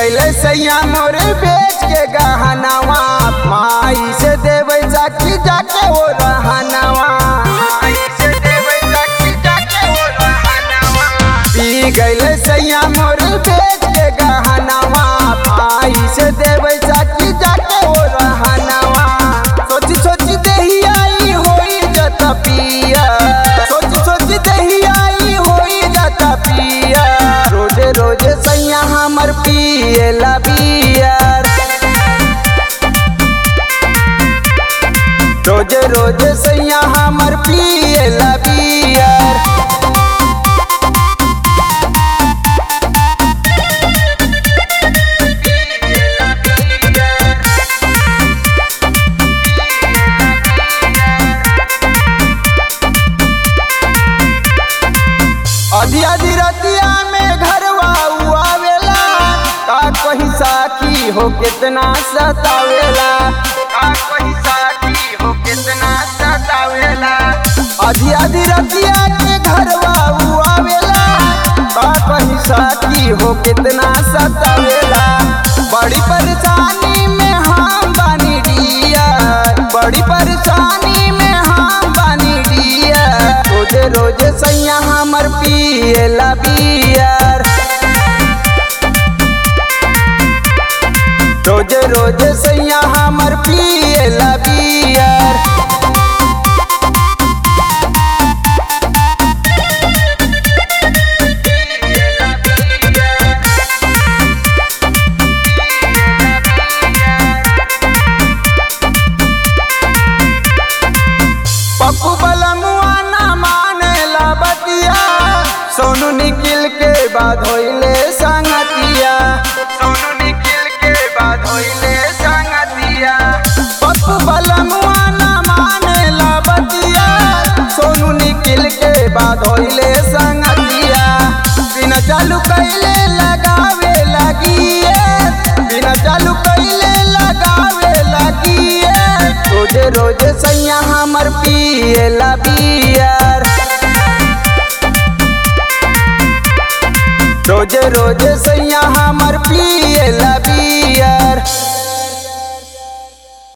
गैले सैया मोरे बेच के गहनावा माई से देवे चाकी जाके वो रहनावा माई से देवे चाकी जाके वो रहनावा पी गैले सैया मोरे बेच के गहनावा माई से देवे चाकी जाके वो रहनावा सोची सोची देही आई होई जता पिया सोची सोची देही आई होई जता पिया रोजे रोजे सैया हमर पिएला बियर रोजे रोजे सैया हमर पिएला बियर आधी आधी रतिया में घरवा आवेला का कहीं साखी हो कितना सतावेला का कहीं साखी हो कितना सतावेला आधी आधी रतिया के घरवा आवेला का कहीं साखी हो कितना सतावेला बड़ी परेशानी में हम बानी डियर बड़ी परेशानी में हम बानी डियर रोजे रोजे सैया हमर पिएला बियर रोजे रोजे सैया हमर पिएला बियर पप्पू बलमुआ ना मानेला बतिया सोनू निखिल के बाद होइले संगतिया सोनू निखिल के बाद होइले संगतिया पप्पू बलमुआ ना मानेला बतिया सोनू निखिल के बाद होइले संगतिया बिना चालू कैले लगावे लगिए बिना चालू कैले लगावे लगिए रोजे रोजे सैया हमर पिएला बियर रोजे रोजे सैया हमर पिएला बियर